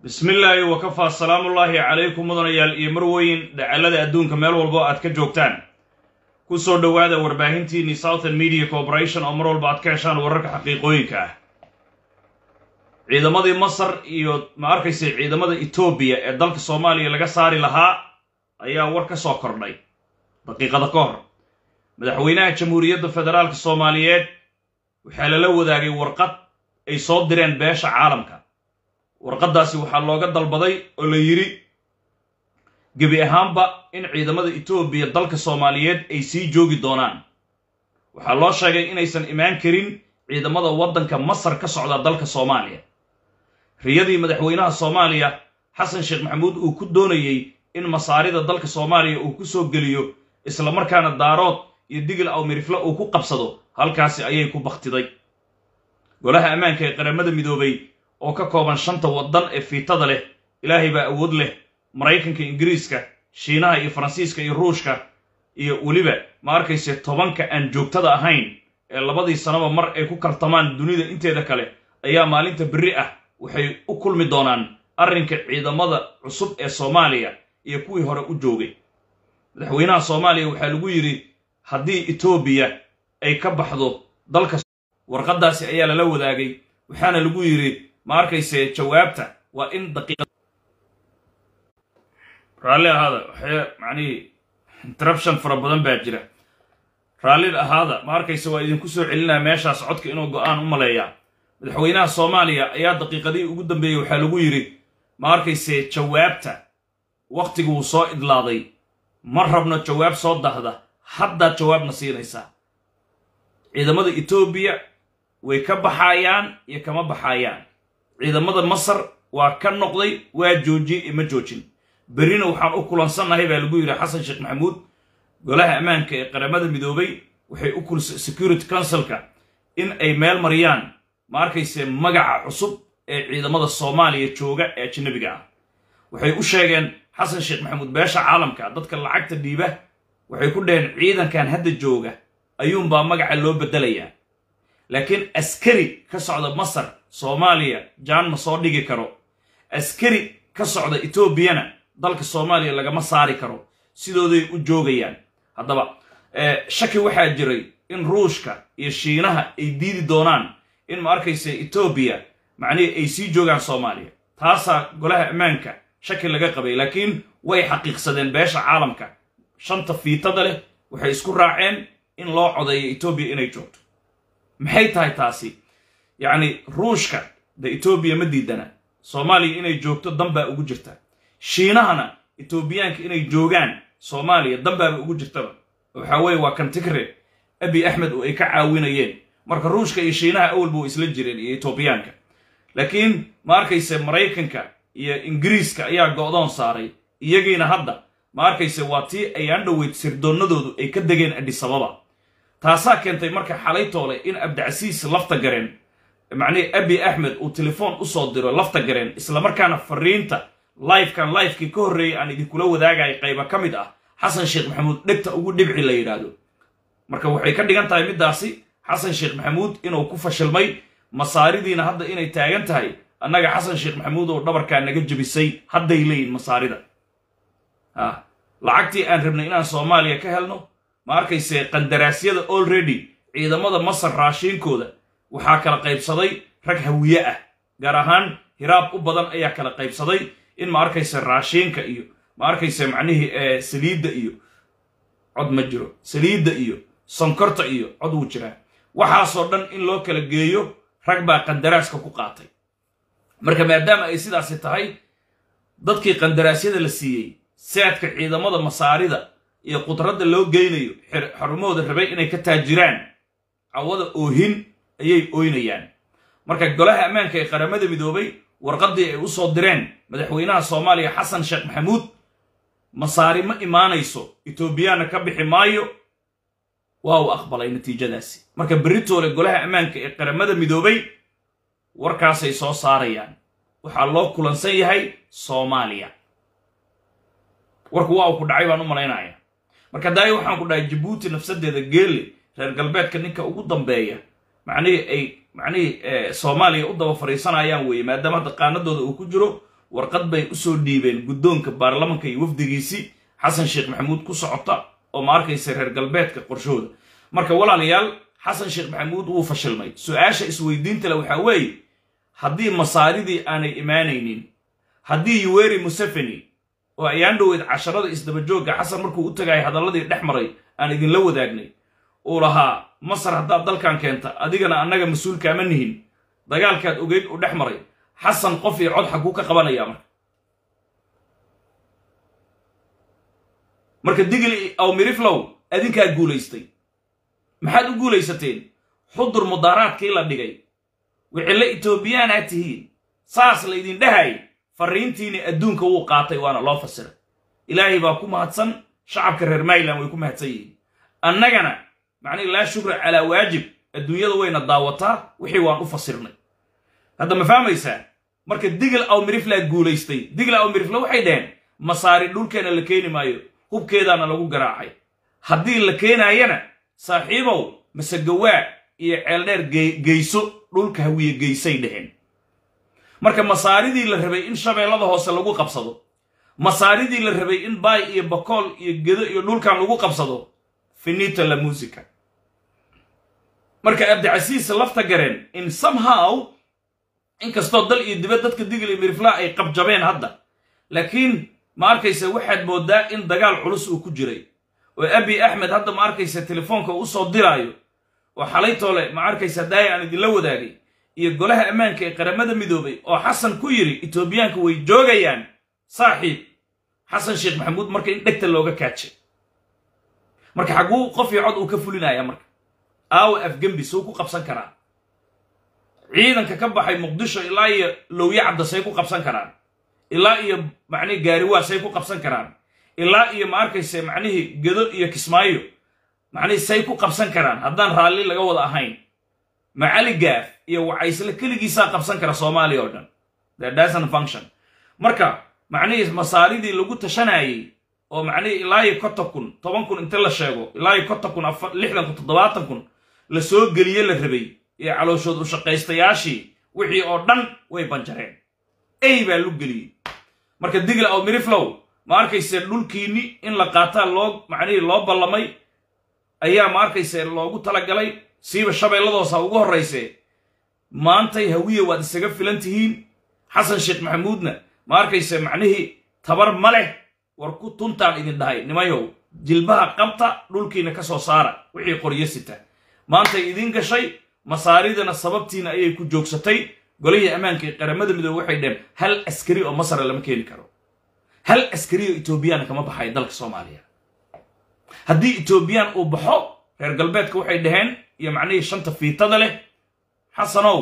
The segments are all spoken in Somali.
bismi illaahi wakafaa salaamullaahi calaykum mudanayaal iyo marweyn dhacallada adduunka meel walbo aad ka joogtaan ku soo dhowaada warbaahintiinii southern media corporation oo mar walba aad ka heshaan wararka xaqiiqooyinka ah ciidamadii masar iyo ma arkaysa ciidamada etoobiya ee dalka soomaaliya laga saari lahaa ayaa war ka soo kordhay daqiiqada ka hor madaxweynaha jamhuuriyadda federaalka soomaaliyeed waxaa lala wadaagay warqad ay soo direen beesha caalamka warqaddaasi waxaa looga dalbaday oo la yidhi gebi ahaanba in ciidamada etoobiya dalka soomaaliyeed ay sii joogi doonaan waxaa loo sheegay inaysan imaan karin ciidamada waddanka masar ka socda dalka soomaaliya riyadii madaxweynaha soomaaliya xasan sheekh maxamuud uu ku doonayey in masaarida dalka soomaaliya uu ku soo geliyo islamarkaana daarood iyo digil awmirifle uu ku qabsado halkaasi ayay ku bakhtiday golaha ammaanka ee qaramada midoobay oo ka kooban shanta waddan ee fiitada leh ilaahay baa awood leh maraykanka ingiriiska shiinaha iyo faransiiska iyo ruushka iyo weliba ma arkayse tobanka aan joogtada ahayn ee labadii sanaba mar ay ku kartamaan dunida inteeda kale ayaa maalinta berri ah waxay u kulmi doonaan arrinka ciidamada cusub ee soomaaliya iyo kuwii hore u joogay madaxweynaha soomaaliya waxaa lagu yidhi haddii etoobiya ay ka baxdo dalka warqaddaasi ayaa lala wadaagay waxaana lagu yidhi ma arkayse jawaabta waa in daqiiqa raalli ahaada waxay macnihii interruption fara badan baa jira raalli ahaada ma arkayse waa idinku soo celinaya meeshaas codka inuu go-aan u maleeyaa madaxweynaha soomaaliya ayaa daqiiqadihii ugu dambeeyey waxaa lagu yidhi ma arkayse jawaabta wakhtiguu soo idlaaday ma rabno jawaab soo dahda haddaad jawaabna siinaysaa ciidamada etoobiya way ka baxaayaan iyo kama baxaayaan ciidamada masar waa ka noqday waa joojiyey iyo ma joojin berrina waxaan u kulansannahay baa lagu yidhi xasan sheekh maxamuud golaha ammaanka ee qaramada midoobay waxay u kulsa security councilka in ay meel mariyaan ma arkayse magaca cusub ee ciidamada soomaaliya jooga ee ajanabiga ah waxay u sheegeen xasan sheekh maxamuud beesha caalamka dadka lacagta dhiiba waxay ku dhaheen ciidankan hadda jooga ayuunbaa magaca loo beddelayaa laakiin askari ka socda masar soomaaliya jaan ma soo dhigi karo askari ka socda etoobiyana dalka soomaaliya lagama saari karo sidooday u joogayaan haddaba shaki waxaa jiray in ruushka iyo shiinaha ay diidi doonaan in ma arkaysa etoobiya macnihii ay sii joogaan soomaaliya taasaa golaha ammaanka shaki laga qabay laakiin way xaqiiqsadeen beesha caalamka shanta fiitada leh waxay isku raaceen in loo codeeyo etoobiya inay joogto maxay tahay taasi yacni ruushka de etoobiya ma diidana soomaaliya inay joogto danbaa ugu jirta shiinahana etoobiyaanka inay joogaan soomaaliya danbaaba ugu jirtaba waxaa weeye waa kantigre abi axmed oo ay ka caawinayeen marka ruushka iyo shiinaha awalba way isla jireen iyo etoobiyaanka laakiin ma arkayse maraykanka iyo ingiriiska ayaa go'doon saaray iyagiina hadda ma arkayse waa tii ay aan dhoweyd sirdoonnadoodu ay ka degeen adhisababa taasaa keentay marka xalay toole in abdicasiis lafta gareen macnihii abi axmed uu telefoon u soo diro lafta gareen islamarkaana fariinta lifekan lifekii ka horreeyay aan idinkula wadaagaya qayba ka mid ah xasan sheekh maxamuud dhegta ugu dhibci la yidhaahdo marka waxay ka dhigan tahay middaasi xasan sheekh maxamuud inuu ku fashilmay masaaridiina hadda inay taagan tahay annaga xasan sheekh maxamuud oo dhabarkaa naga jebisay hadday leeyihin masaarida lacagtii aan rabnay inaan soomaaliya ka helno ma arkayse qandaraasyada already ciidamada masar raashiinkooda waxaa kala qaybsaday rag hawiye ah gaar ahaan hiraab u badan ayaa kala qaybsaday in ma arkayse raashiinka iyo ma arkayse macnihii saliidda iyo cod ma jiro saliidda iyo sonkorta iyo cod wuu jiraa waxaasoo dhan in loo kala geeyo rag baa qandaraaska ku qaatay marka maadaama ay sidaasi tahay dadkii qandaraasyada la siiyey saadka ciidamada masaarida iyo qudradda loo geynayo xarumahooda rabay inay ka taajiraan cawada oohin ayay ooynayaan marka golaha ammaanka ee qaramada midoobay warqaddii ay u soo direen madaxweynaha soomaaliya xasan sheekh maxamuud masaari ma imaanayso etoobiyaana ka bixi maayo waa uu aqbalay natiijadaasi marka beritoole golaha ammaanka ee qaramada midoobay warkaasay soo saarayaan waxaa loo kulansan yahay soomaaliya warku waa uu ku dhacay baan u malaynaya marka daayo waxaan ku dhahay jabuuti nafsadeeda geelle reer galbeedka ninka ugu dambeeya macnihii ay macnihii soomaaliya u daba fadhiisanayaan weeye maadaama hadda qaanadooda uu ku jiro warqad bay usoo dhiibeen guddoonka baarlamanka iyo wafdigiisii xasan sheekh maxamuud ku socota oo ma arkaysa reer galbeedka qorshahooda marka walaalayaal xasan sheekh maxamuud wuu fashilmay su-aasha isweydiinta le waxaa weeye haddii masaaridii aanay imaanaynin haddii yuweri museveni oo ayaan dhoweyd casharada isdabajoogga xasan markuu u tagayay hadalladii dhex maray aan idinla wadaagnay uu lahaa masar haddaad dalkan keenta adigana annaga mas-uulkaama nihin dagaalkaad ogeyd u dhex maray xasan qof iyo cod xaguu ka qabanayaa marka marka digli aw miriflow adinkaa guulaystay maxaad u guulaysateen xudur mudaaraadkii la dhigay wixille etoobiyaanaad tihiin saas laydin dhahay farriintiini adduunka wuu qaatay waana loo fasiray ilaahay baa ku mahadsan shacabka reer mayland way ku mahadsan yihiin annagana macnihi laa shukra calaa waajib adduunyada wayna daawataa wixii waan u fasirnay hadda ma fahmaysaa marka digl aw miriflaa guulaystay digl aw mirifla waxay dhaheen masaari dhulkeena la keeni maayo hubkeedaana lagu garaacay haddii la keenaayana saaxiibow masegawaa iyo ceeldheer geyso dhulka hawiye geysay dhaheen marka masaaridii la rabay in shabeellada hoose lagu qabsado masaaridii la rabay in baay iyo bakool iyo gedo iyo dhulkan lagu qabsado finita la musica marka abdicasiis lafta gareen in somehow inkastoo dal iyo dibad dadka digl iyo miriflaa ay qabjabeen hadda laakiin ma arkaysa waxaad moodaa in dagaal culus uu ku jiray oo abi axmed hadda ma arkaysa telefoonka u soo diraayo oo xalaytoole ma arkaysa daaya aan idinla wadaagay iyo golaha ammaanka ee qaramada midoobay oo xasan ku yidhi etoobiyaanka way joogayaan saaxiib xasan sheekh maxamuud marka in dhegta looga kaajay marka xagguu qof iyo cod uu ka fulinaya marka aawa afgembi suu ku qabsan karaa ciidanka ka baxay muqdisho ilaa iyo lowye cabda say ku qabsan karaan ilaa iyo macnihi gaariwaa say ku qabsan karaan ilaa iyo ma arkayse macnihii gedo iyo kismaayo macnihii say ku qabsan karaan haddaan raalli laga wada ahayn macali gaaf iyo wacaysle keligiisaa qabsan kara soomaaliya oo dhan thedasn function marka macnihii masaaridii lagu tashanayey oo macnihii ilaa iyo konton kun toban kun inta la sheego ilaa iyo konton kun lixdan kun toddobaatan kun la soo geliye la rabay iyo calooshood u shaqaystayaashii wixii oo dhan way banjareen ey baa lu geliyey marka digla aw miriflow ma arkayse dhulkiinni in la qaataa loo macnihii loo ballamay ayaa ma arkayse loogu talagalay siiba shabeelladoosa ugu horrayse maantay hawiye waad isaga filan tihiin xasan sheekh maxamuudna ma arkayse macnihii tabar ma leh war ku tuntaan idin dhahay nimayow jilbaha qabta dhulkiina ka soo saara wixii qoryo sita maantay idiin gashay masaaridana sababtiina ayay ku joogsatay golihii ammaanka ee qaramada midoobe waxay dheheen hal askari oo masara lama keeni karo hal askari oo etoobiyana kama baxayo dalka soomaaliya haddii etoobiyaan uu baxo reer galbeedka waxay dhaheen iyo macnihii shanta fiitada leh xasanow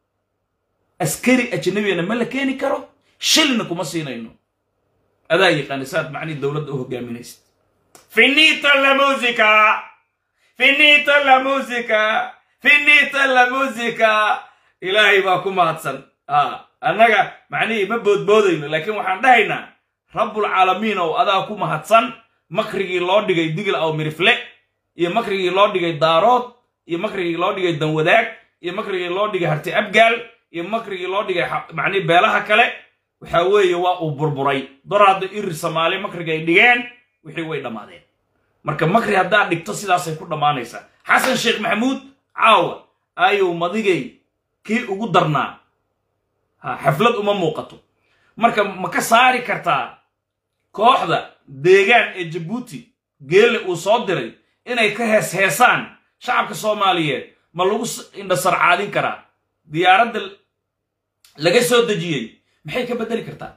askari ajnabiyana ma la keeni karo shilna kuma siinayno adaa yaqaana saad macnihii dowladda u hogaaminaysid finita la musica finita la musica finita la musica ilaahay baa ku mahadsan annaga macnihii ma boodboodayno laakiin waxaan dhahaynaa rabbulcaalamiin ow adaa ku mahadsan makrigii loo dhigay digl aw mirifle iyo makrigii loo dhigay daarood iyo makrigii loo dhigay danwadaag iyo makrigii loo dhigay harti abgaal iyo makrigii loo dhigay macnihi beelaha kale waxa weeye waa uu burburay doraadda irir soomaali makrigay dhigeen wixii way dhammaadeen marka makri haddaad dhigto sidaasay ku dhammaanaysaa xasan sheekh maxamuud caawa ayuu madigay kii ugu darnaa xaflad uma muuqato marka ma ka saari kartaa kooxda deegaan ee jabuuti geelle uu soo diray inay ka hees heesaan shacabka soomaaliyeed ma lagu indhasarcaadin karaa diyaaradda laga soo dejiyey maxay ka beddeli kartaa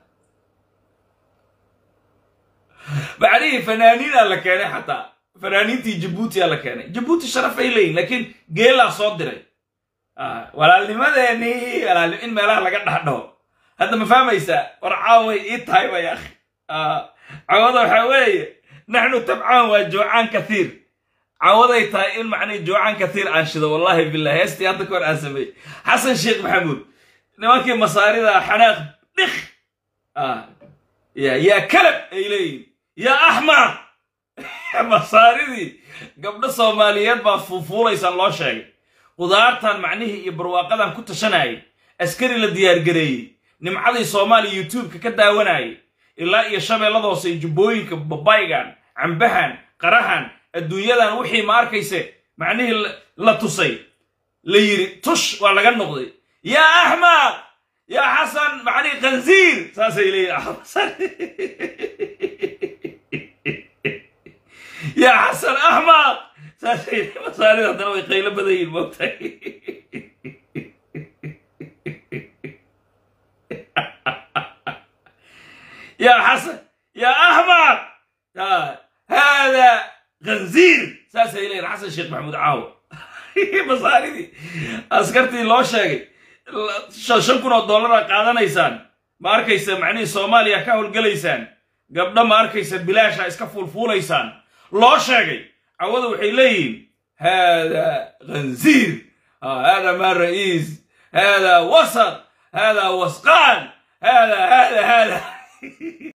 macnihii fanaaniinaa la keenay xataa fanaaniintii jabuutiyaa la keenay jabuuti sharaf ay leeyihin laakiin geelaa soo diray walaalnimadeenii walaalnim in meelaha laga dhahdhaho hadda ma fahmaysaa war caaway ii tahay bay akhi cawada waxaa weeye naxnu tabcaan waa joocaan kathiir cawaday tahay in macnihi joocaan kathiir aan shido wallahi bilah heestii hadda ka hor aan sameeyey xasan sheekh maxamuud nimankii masaarida xanaaq dhik yaa kalab ay leeyihin yaa axmar masaaridii gabdho soomaaliyeed baa fuufuulaysaan loo sheegay qudaartan macnihii iyo barwaaqadan ku tashanayay askari la diyaargareeyey nimcadii soomaaliya youtubeka ka daawanayay ilaa iyo shabeellada hoose iyo jubbooyinka babaygan cambahan qarahan adduunyadan wixii ma arkayse macnihii la tusay la yidhi tush waa laga noqday yaa axmaq yaa xasan macnihii khanziir saasay leeyihin yaa xasan axmaq saasay masaarida haddana way qaylo badan yihin moogtahay yaa xasan yaa axmaq hada khanziir saasay leeyihin xasan sheekh maxamuud caawo masaaridii askartii loo sheegay shan kun oo dollara qaadanaysaan ma arkaysa macnihii soomaaliya ka howlgelaysaan gabdho ma arkaysa bilaasha iska fuulfuulaysaan loo sheegay cawada waxay leeyihiin hada khanziir hada ma ra'iis hada wasat hada wasqaan hada hada hada